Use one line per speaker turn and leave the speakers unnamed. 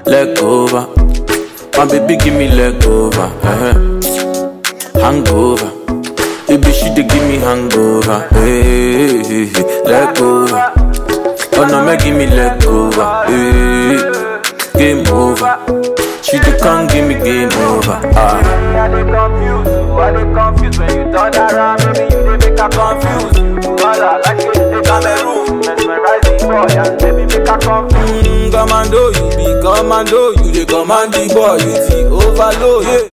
leg over. My baby give me leg over. Uh-huh. Hangover. Baby she dey give me hangover. Hey, hey, hey, leg over. Oh no, make give me leg over. Hey, game over. She dey come give me game over. Ah.
I dey confused, I dey confused when you turn around, baby you dey make her confused. Wala like you dey Cameroon, mesmerizing boy and baby make her confused.
Mm, commando, you be commando, you dey command the boy, you the overload. Yeah.